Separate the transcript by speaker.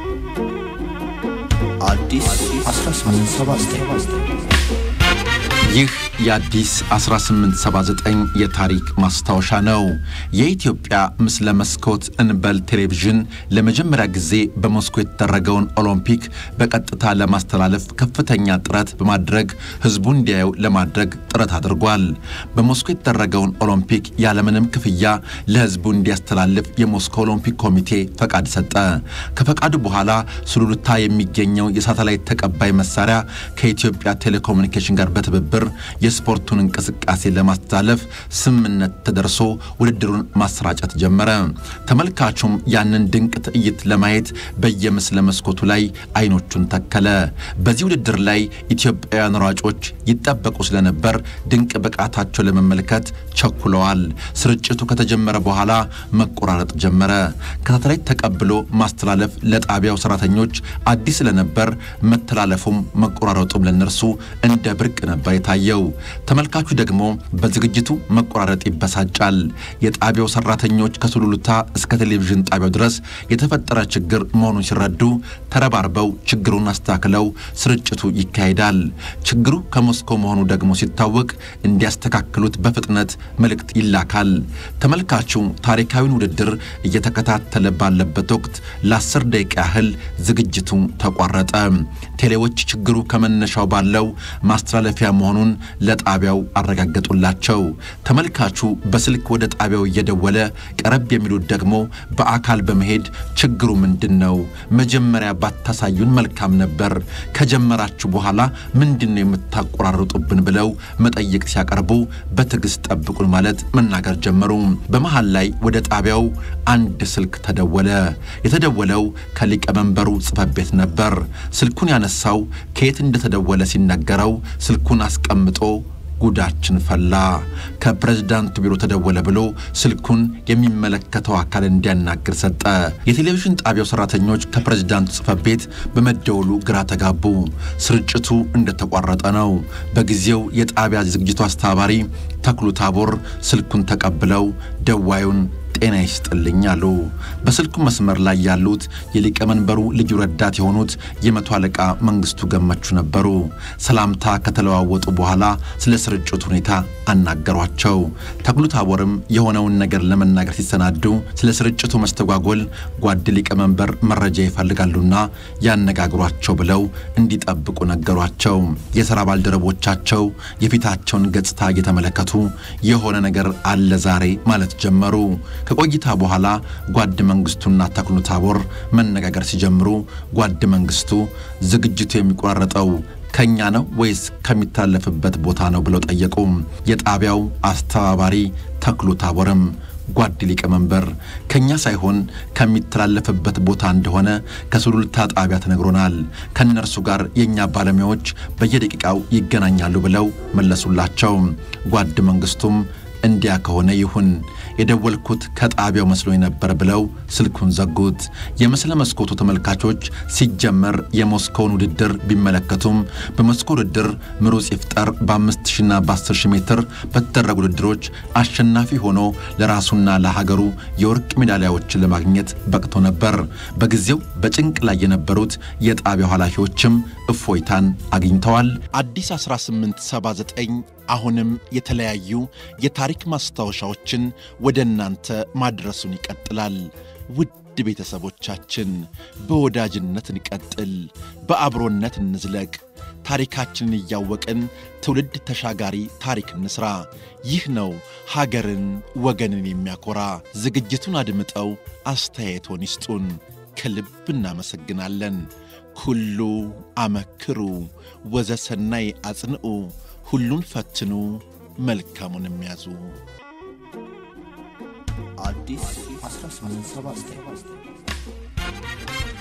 Speaker 1: አዲስ 1879
Speaker 2: ይህ የአዲስ 1879 የታሪክ ማስታወሻ ነው። የኢትዮጵያ ምስለ መስኮት እንበል ቴሌቪዥን ለመጀመሪያ ጊዜ በሞስኮ የተደረገውን ኦሎምፒክ በቀጥታ ለማስተላለፍ ከፍተኛ ጥረት በማድረግ ሕዝቡ እንዲያየው ለማድረግ ጥረት አድርጓል። በሞስኮ የተደረገውን ኦሎምፒክ ያለምንም ክፍያ ለሕዝቡ እንዲያስተላልፍ የሞስኮ ኦሎምፒክ ኮሚቴ ፈቃድ ሰጠ። ከፈቃዱ በኋላ ሱሉልታ የሚገኘው የሳተላይት ተቀባይ መሳሪያ ከኢትዮጵያ ቴሌኮሙኒኬሽን ጋር በትብብር የስፖርቱን እንቅስቃሴ ለማስተላለፍ ስምምነት ተደርሶ ውድድሩን ማሰራጨት ጀመረ። ተመልካቹም ያንን ድንቅ ትዕይንት ለማየት በየምስለ መስኮቱ ላይ አይኖቹን ተከለ። በዚህ ውድድር ላይ ኢትዮጵያውያን ሯጮች ይጠበቁ ስለነበር ድንቅ ብቃታቸው ለመመልከት ቸኩለዋል። ስርጭቱ ከተጀመረ በኋላ መቆራረጥ ጀመረ። ከሳተላይት ተቀብሎ ማስተላለፍ ለጣቢያው ሰራተኞች አዲስ ስለነበር መተላለፉም መቆራረጡም ለነርሱ እንደ ብርቅ ነበር የታየው። ተመልካቹ ደግሞ በዝግጅቱ መቆራረጥ ይበሳጫል። የጣቢያው ሰራተኞች ከሱሉልታ እስከ ቴሌቪዥን ጣቢያው ድረስ የተፈጠረ ችግር መሆኑን ሲረዱ ተረባርበው ችግሩን አስተካክለው ስርጭቱ ይካሄዳል። ችግሩ ከሞስኮ መሆኑ ደግሞ ሲታወቅ እንዲያስተካክሉት በፍጥነት መልእክት ይላካል። ተመልካቹ ታሪካዊውን ውድድር እየተከታተለ ባለበት ወቅት ለአስር ደቂቃ ያህል ዝግጅቱ ተቋረጠ። ቴሌዎች ችግሩ ከመነሻው ባለው ማስተላለፊያ መሆኑን ለጣቢያው አረጋገጡላቸው። ተመልካቹ በስልክ ወደ ጣቢያው እየደወለ ቀረብ የሚሉት ደግሞ በአካል በመሄድ ችግሩ ምንድን ነው? መጀመሪያ ባታሳዩን መልካም ነበር። ከጀመራችሁ በኋላ ምንድን ነው የምታቆራርጡብን? ብለው መጠየቅ ሲያቀርቡ በትዕግስት ጠብቁን ማለት መናገር ጀመሩ። በመሃል ላይ ወደ ጣቢያው አንድ ስልክ ተደወለ። የተደወለው ከሊቀመንበሩ ጽሕፈት ቤት ነበር። ስልኩን ያነሳው ከየት እንደተደወለ ሲነገረው ስልኩን አስቀምጦ ጉዳችን ፈላ፣ ከፕሬዝዳንቱ ቢሮ ተደወለ ብሎ ስልኩን የሚመለከተው አካል እንዲያናግር ሰጠ። የቴሌቪዥን ጣቢያው ሰራተኞች ከፕሬዝዳንቱ ጽሕፈት ቤት በመደወሉ ግራ ተጋቡ። ስርጭቱ እንደተቋረጠ ነው። በጊዜው የጣቢያ ዝግጅቱ አስተባባሪ ተክሉ ታቦር ስልኩን ተቀብለው ደዋዩን ጤና ይስጥልኝ አሉ። በስልኩ መስመር ላይ ያሉት የሊቀመንበሩ ልዩ ረዳት የሆኑት የመቶ አለቃ መንግስቱ ገመቹ ነበሩ። ሰላምታ ከተለዋወጡ በኋላ ስለ ስርጭቱ ሁኔታ አናገሯቸው። ተክሉ ታቦርም የሆነውን ነገር ለመናገር ሲሰናዱ ስለ ስርጭቱ መስተጓጎል ጓድ ሊቀመንበር መረጃ ይፈልጋሉና ያነጋግሯቸው ብለው እንዲጠብቁ ነገሯቸው። የሥራ ባልደረቦቻቸው የፊታቸውን ገጽታ እየተመለከቱ የሆነ ነገር አለ ዛሬ ማለት ጀመሩ። ከቆይታ በኋላ ጓድ መንግስቱና ተክሉ ታቦር መነጋገር ሲጀምሩ ጓድ መንግስቱ ዝግጅቱ የሚቆራረጠው ከኛ ነው ወይስ ከሚታለፍበት ቦታ ነው ብለው ጠየቁ። የጣቢያው አስተባባሪ ተክሉ ታቦርም ጓድ ሊቀመንበር ከኛ ሳይሆን ከሚተላለፍበት ቦታ እንደሆነ ከሱሉልታ ጣቢያ ተነግሮናል። ከእነርሱ ጋር የእኛ ባለሙያዎች በየደቂቃው ይገናኛሉ ብለው መለሱላቸው። ጓድ መንግስቱም እንዲያ ከሆነ ይሁን የደወልኩት ከጣቢያው መስሎኝ ነበር ብለው ስልኩን ዘጉት። የምስለ መስኮቱ ተመልካቾች ሲጀመር የሞስኮውን ውድድር ቢመለከቱም በሞስኮ ውድድር ምሩጽ ይፍጠር በአምስት ሺና በአስር ሺህ ሜትር በተደረጉ ውድድሮች አሸናፊ ሆኖ ለራሱና ለሀገሩ የወርቅ ሜዳሊያዎችን ለማግኘት በቅቶ ነበር። በጊዜው በጭንቅ ላይ የነበሩት የጣቢያው ኃላፊዎችም እፎይታን አግኝተዋል። አዲስ 1879 አሁንም የተለያዩ የታሪክ ማስታወሻዎችን ወደ እናንተ ማድረሱን ይቀጥላል። ውድ ቤተሰቦቻችን በወዳጅነት እንቀጥል፣ በአብሮነት እንዝለቅ። ታሪካችንን እያወቅን ትውልድ ተሻጋሪ ታሪክ እንስራ። ይህ ነው ሀገርን ወገንን የሚያኮራ። ዝግጅቱን አድምጠው አስተያየቶን ይስጡን። ከልብ እናመሰግናለን። ኩሉ አመክሩ ወዘሰናይ አጽንዑ፣ ሁሉን ፈትኑ መልካሙን የሚያዙ
Speaker 1: አዲስ 1879